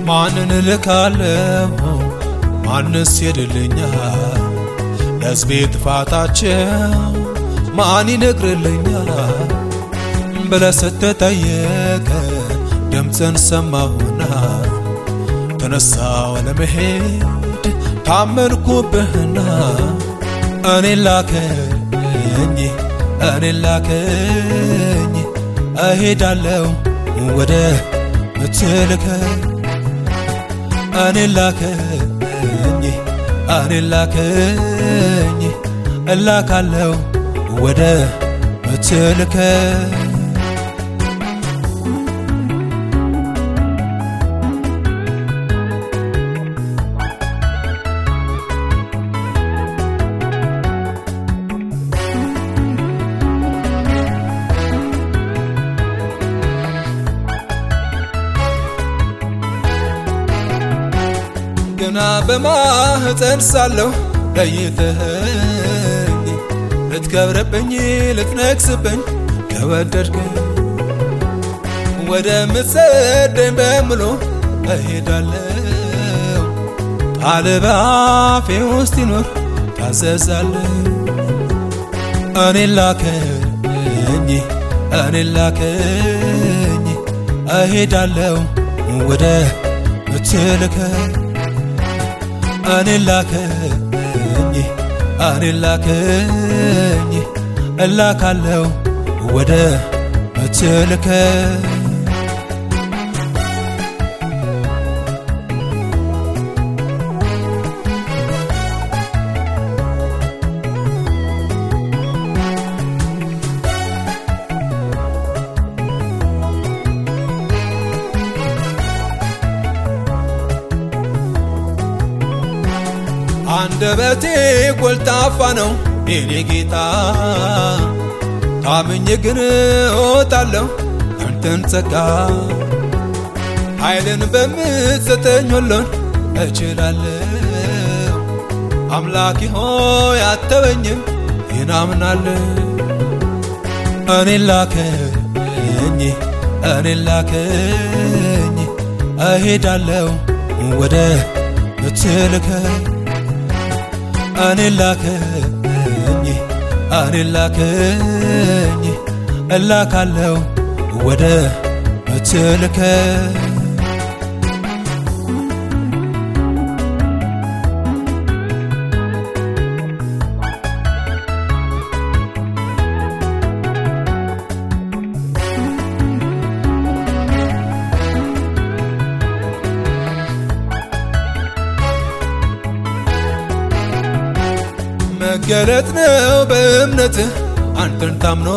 ማንን እልካለሁ? ማንስ ሄድልኛል? ለሕዝቤ ጥፋታቸው ማን ይነግርልኛል? ብለህ ስትጠየቅ ድምፅን ሰማሁና ተነሳው ለመሄድ ታመንኩብህና እኔን ላከኝ እኔን ላከኝ እሄዳለሁ ወደ ምትልከኝ እኔን ላከኝ እኔን ላከኝ እላካለሁ ወደ ምትልከኝ ገና በማህፀን ሳለሁ ለይተኸኝ ልትከብርብኝ ልትነግስብኝ ከወደድከኝ ወደ ምትሰደኝ በሙሉ እሄዳለሁ። ቃል በአፌ ውስጥ ይኖር ታዘዛለሁ። እኔን ላከኝ እኔን ላከኝ እሄዳለሁ ወደ ምትልከኝ እኔን ላከኝ እኔን ላከኝ እላካለሁ ወደ ምትልከኝ አንደበቴ ጎልጣፋ ነው የኔ ጌታ፣ ታምኜ ግን እወጣለሁ አንተን ጸጋ ኃይልን በምትሰጠኝ ሁሉን እችላለሁ። አምላኪ ሆይ አተወኝም ይህን አምናለሁ። እኔን ላከኝ እኔን ላከኝ እሄዳለሁ ወደ ምትልከኝ እኔን ላከኝ እኔን ላከኝ እላካለሁ ወደ ምትልከኝ መገለጥ ነው በእምነትህ አንተን ታምኖ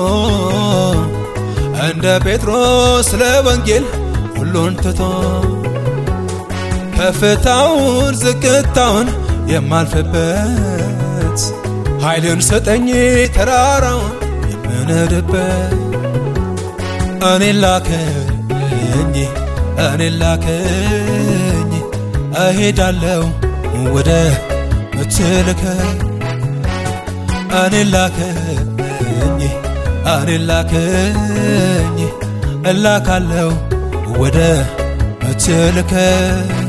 እንደ ጴጥሮስ ለወንጌል ሁሉን ትቶ ከፍታውን ዝቅታውን የማልፍበት ኃይልን ሰጠኝ ተራራውን የምንድበት እኔን ላከኝ እኔን ላከኝ እሄዳለሁ ወደ ምትልከኝ እኔን ላከኝ እኔን ላከኝ እላካለሁ ወደ ምትልከኝ